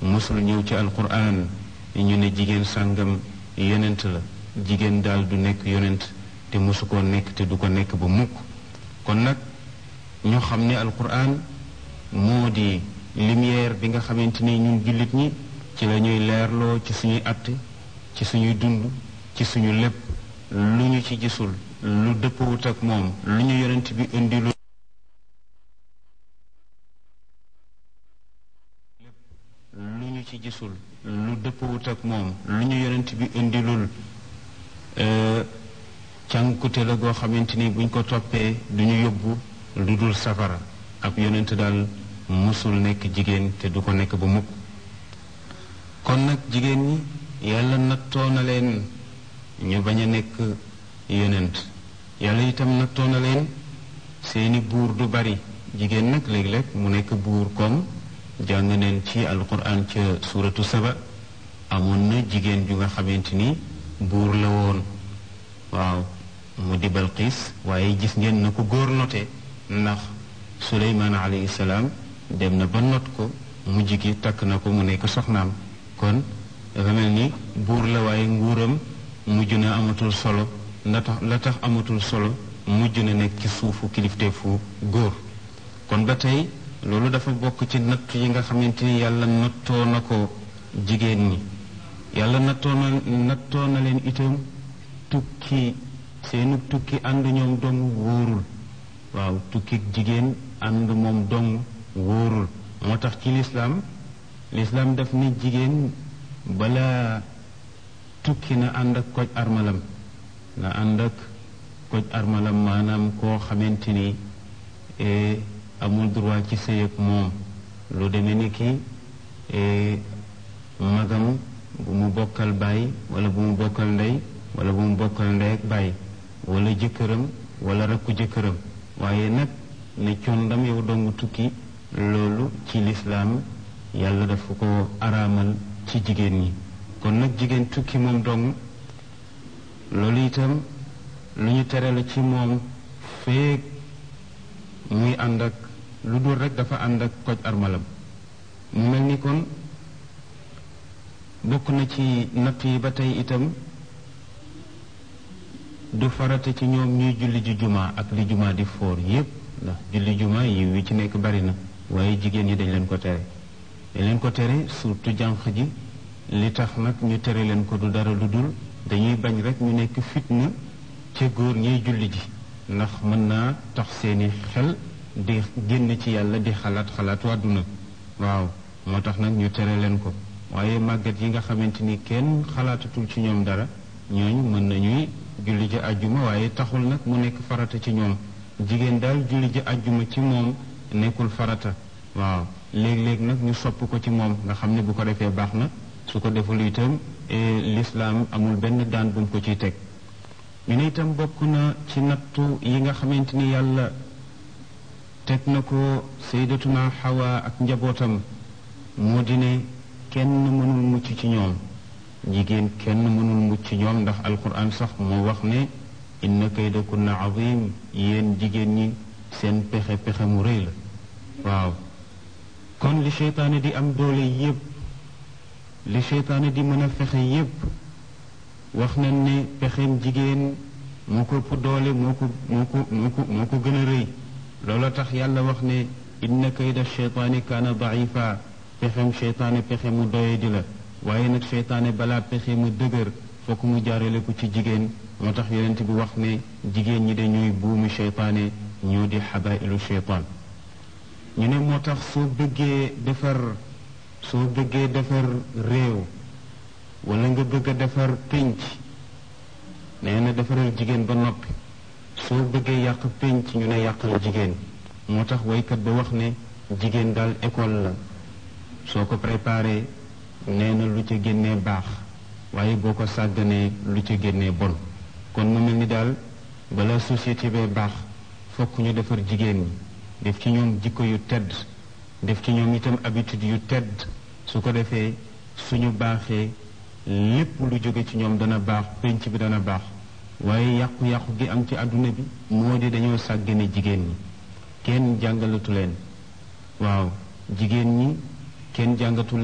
mosul ñëw ci alquran ñu ne jigéen sàngam yonent la jigéen daal du nekk yonent te mosu koo nekk te du ko nekk ba mukk kon nag ñoo xam ne alquran moo di lumière bi nga xamante ni ñun jullit ñi ci la ñuy leerloo ci suñuy atte ci suñuy dund ci suñu lépp lu ñu ci gisul lu dëppawut ak moom lu ñu yonent bi indi lu lu ñu ci gisul lu dëppawut ak moom lu ñu yonent bi indilul cànkute la goo xamante ni buñ ko toppee duñu yóbbu lu dul safara ab yonent daal musul nekk jigéen te du ko nekk ba mukk kon nag jigéen ñi yàlla nattoo na leen ñu bañ a nekk yonent yàlla itam nattoo na leen seeni buur du bari jigéen nag léeg-léeg mu nekk buur comme jàng neen ci alquran ca suuratu saba amoon na jigéen ju nga xamante ni buur la woon waaw mu di Balqiis waaye gis ngeen na ko góor note ndax suleymaan alayhi salaam dem na ba not ko mujj gi takk na ko mu nekk soxnaam kon dafa mel ni buur la waaye nguuram mujj na amatul solo la tax la tax amatul solo mujj na nekk ci suufu kilifteefu góor kon ba tey loolu dafa bokk ci natt yi nga xamante ni yàlla nattoo na ko jigéen ñi yàlla nattoo na nattoo na leen itam tukki seenu tukki ànd ñoom dong wóorul waaw tukki jigéen ànd moom dong wóorul moo tax ci lislaam lislaam daf ni jigéen bala tukki na ànd ak koj armalam na ànd ak koj armalam maanaam koo xamante ni amul droit ci sëy ak moom lu demee ni ki magam bu mu bokkal baay wala bu mu bokkal ndey wala bu mu bokkal ndey ak baay wala jëkkëram wala rakku jëkkëram waaye nag ne condam yow dong tukki loolu ci lislaam yàlla dafa ko araamal ci jigéen ñi kon nag jigéen tukki moom dong loolu itam lu ñu tere la ci moom feek muy ànd ak lu dul rek dafa ànd ak koj armalam mu mel ni kon bokk na ci natt yi ba tey itam du farata ci ñoom ñuy julli ji jumaa ak li jumaa di foor yépp ndax julli jumaa yi wi ci nekk bari na waaye jigéen ñi dañ leen ko tere dañ leen ko tere surtout jànq ji li tax nag ñu tere leen ko du dara lu dul dañuy bañ rek ñu nekk fitna ca góor ñiy julli ji ndax mën naa tax seeni xel di génn ci yàlla di xalaat xalaatu àdduna waaw moo tax nag ñu tere leen ko waaye màggat yi nga xamante ni kenn xalaatatul ci ñoom dara ñooñu mën nañuy julli ji àjjuma waaye taxul nag mu nekk farata ci ñoom jigéen daal julli ji àjjuma ci moom nekkul farata waaw léeg-léeg nag ñu sopp ko ci moom nga xam ne bu ko defee baax na su ko deful itam lislaam amul benn daan bu mu ko ciy teg ñu ne itam bokk na ci nattu yi nga xamante ni yàlla teg na ko sayyidatuna Hawa ak njabootam moo di ne kenn mënul mucc ci ñoom jigéen kenn mënul mucc ci ñoom ndax alquran sax moo wax ne inna kaydakunna azim yéen jigéen ñi seen pexe pexe mu rëy la waaw kon li seytaane di am doole yépp li seytaane di mën a fexe yépp wax nañ ne pexeem jigéen moo ko ëpp doole moo ko moo ko moo ko moo ko gën a rëy loola tax yàlla wax ne inna kayda seytaani kaana daifa pexem seytaane pexe mu doye di la waaye nag seytaane balaa pexe mu dëgër fokk mu jaarale ko ci jigéen moo tax yonent bi wax ne jigéen ñi dañuy buumu seytaane ñoo di xabailu seytaan ñu ne moo tax soo bëggee defar soo bëggee defar réew wala nga bëgg a defar pénc nee na defaral jigéen ba noppi soo bëggee yàq pénc ñu ne yàqal jigéen moo tax waykat ba wax ne jigéen daal école la soo ko préparé nee na lu ca génnee baax waaye boo ko sàgganee lu ca génnee bon kon mu mel ni daal bala société bee baax fokk ñu defar jigéen ñi def ci ñoom jikko yu tedd def ci ñoom itam habitude yu tedd su ko defee suñu baaxee lépp lu jóge ci ñoom dana baax pénc bi dana baax waaye yàqu-yàqu gi am ci àdduna bi moo di dañoo sàggane jigéen ñi kenn jàngalatu leen waaw jigéen ñi kenn jàngatu